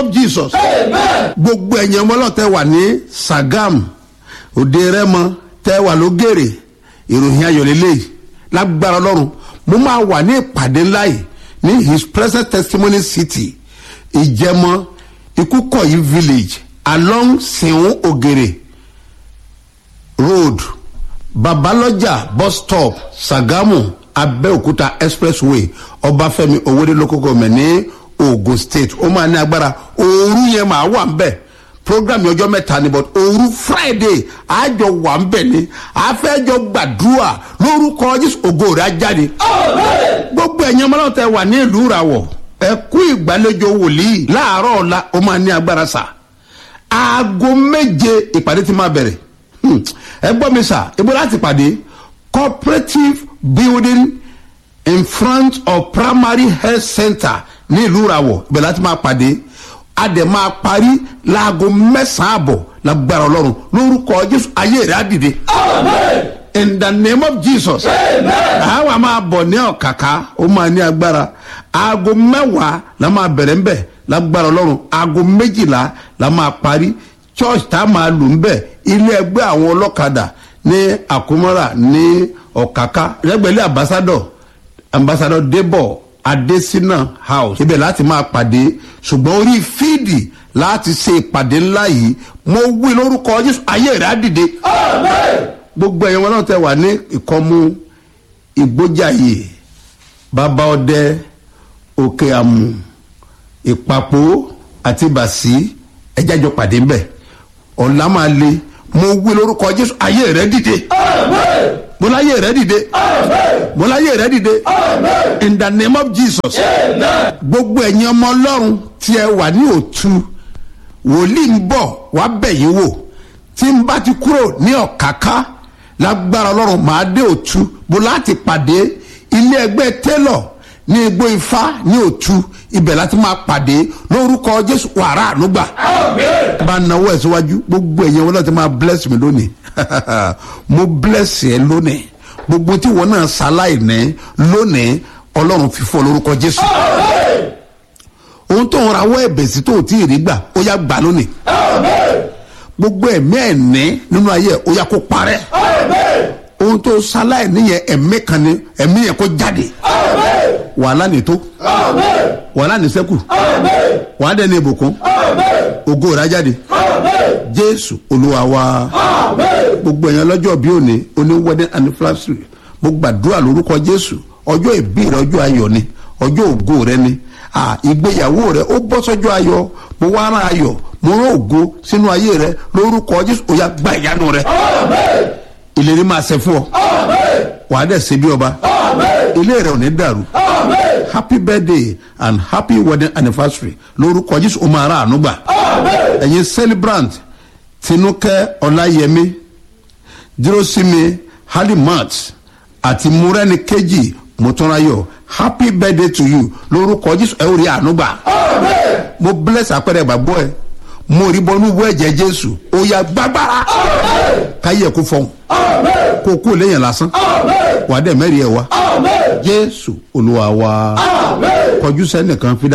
jesus gbogbo ẹ̀yin ọmọ ọlọ́tẹ̀ wà ní sagam òde rẹ́mọ tẹ́ wà lógèrè ìròyìn ayọ̀lélẹ́yìí lágbára ọlọ́run mo máa wà ní ìpàdé ńlá yìí ní his present testimony city ìjẹmọ ikúkọ̀yí village along sìnwó ògèrè road babalọjà bus stop sagamu abẹ́òkúta expressway ọbáfẹ́mi owóde local government ní ogun state ó máa ní agbára ooru yẹn máa wà ń bẹ̀ program yẹn ọjọ́ mẹ́ta ni but ooru friday àjọ wà ń bẹ̀ ni àfẹ́jọ gbàdúrà lórúkọ jésù ògo rẹ̀ á jáde gbogbo ẹ̀yin ọmọ náà tẹ wà ní ìlú ìràwọ̀ ẹ kú ìgbàlejò wòlíì láàárọ̀ ọ̀la ó máa ní agbára sà aago méje ìpàdé ti máa bẹ̀rẹ̀ Hmm. ẹ gbọ́ mi sà ibo láti pàdé cooperative building in front of primary health center ní ìlú ìràwọ̀ ibẹ̀ láti máa pàdé a dẹ̀ máa parí láago mẹ́sàn-án àbọ̀ lágbára ọlọ́run lórúkọ jésù ayé rẹ̀ á dìde in the name of jesus àwa máa bọ̀ ní ọ̀kàkà ó máa ní agbára aago mẹ́wàá la máa bẹ̀rẹ̀ ńbẹ̀ lágbára ọlọ́run aago méjìlá la máa parí church tá a máa lò ńbẹ̀ ilé ẹgbẹ́ àwọn ọlọ́kadà ní àkómọ́ra ní ọ̀kàkà lẹ́gbẹ̀lẹ́ ambassador ambassador debo adesina house ibẹ̀ láti máa pàdé ṣùgbọ́n orí fíìdì láti ṣe ìpàdé ńlá yìí mo wí lórúkọ jésù ayé rẹ̀ á dìde gbogbo ẹ̀yàn wọn náà tẹ wà ní ìkọ́mú ìgbójàyè bàbá ọdẹ òkè àmù ìpapò àti bàṣí ẹjájọ pàdé ńbẹ ọ̀la máa le mo wí lórúkọ jésù ayé rẹ dìde mo láyé rẹ dìde mo láyé rẹ dìde in the name of jesus gbogbo ẹ̀yin ọmọ ọlọ́run tí ẹ wà ní òtú wòlíì ń bọ̀ wá bẹ̀yìn wò tí n bá ti kúrò ní ọ̀káká lágbára ọlọ́run máa dé òtú bó láti pàdé ilé ẹgbẹ́ tẹ́lọ̀ ní igbó ifá ní òtú ibẹ̀ láti máa pàdé lórúkọ jésù wàrà ànúgbà bá náwó ẹ̀ síwájú gbogbo ẹ̀yẹ wọn láti máa bless mi lónìí mo bless ẹ lónìí gbogbo tí wọn náà ṣaláì ní lónìí ọlọ́run fífọ́ lórúkọ jésù ohun tó ń rawọ́ ẹ̀bẹ̀ sí tó tí ì rí gbà ó yá gbà lónìí gbogbo ẹ̀mí ẹ̀ní nínú ayé ó yá kó parẹ́ ohun tó ṣaláì níyẹn ẹ̀mí kan ni ẹ̀mí yẹn kó jáde wàhálà ní tó wàhálà ní sẹ́kù wàhálà dẹ́ni ìbùkún ògo rà jáde jésù olúwa wa gbogbo èèyàn lọ́jọ́ bí òní oní wedding anniversary mo gbàdúrà lórúkọ jésù ọjọ́ ìbí rẹ ọjọ́ ayọ̀ ni ọjọ́ ògo rẹ ni ìgbéyàwó rẹ ó bọ́ sọ́jọ́ ayọ̀ mo wá rán ayọ̀ mo rán ògo sínú ayé rẹ lórúkọ jésù ó yá gba ìyanu rẹ ìlérí máa ṣe fún ọ wàá dẹ̀ ṣe bí ọba ilé rẹ ò ní dàrú happy birthday and happy wedding anniversary lórúkọ jésù ó máa rà àánú gbà ẹ̀yin celebrant tinúkẹ́ ọláyẹmí dúrósími halimat àti múrẹ́ni kejì mọ́túnráyọ̀ happy birthday to you lórúkọ jésù ẹ ó rí àánú gbà mo bless àpẹẹrẹ ìgbàgbọ́ ẹ mo rí bọ́nú wọ ẹ̀jẹ̀ jésù ó yà gbàgbára káyé kó fọ́n kó kó lẹ́yìn lásán wà á dẹ̀ mẹ́rin ẹ̀ wá jésù olúwa wa kọjú sẹ́nìkan fi dá.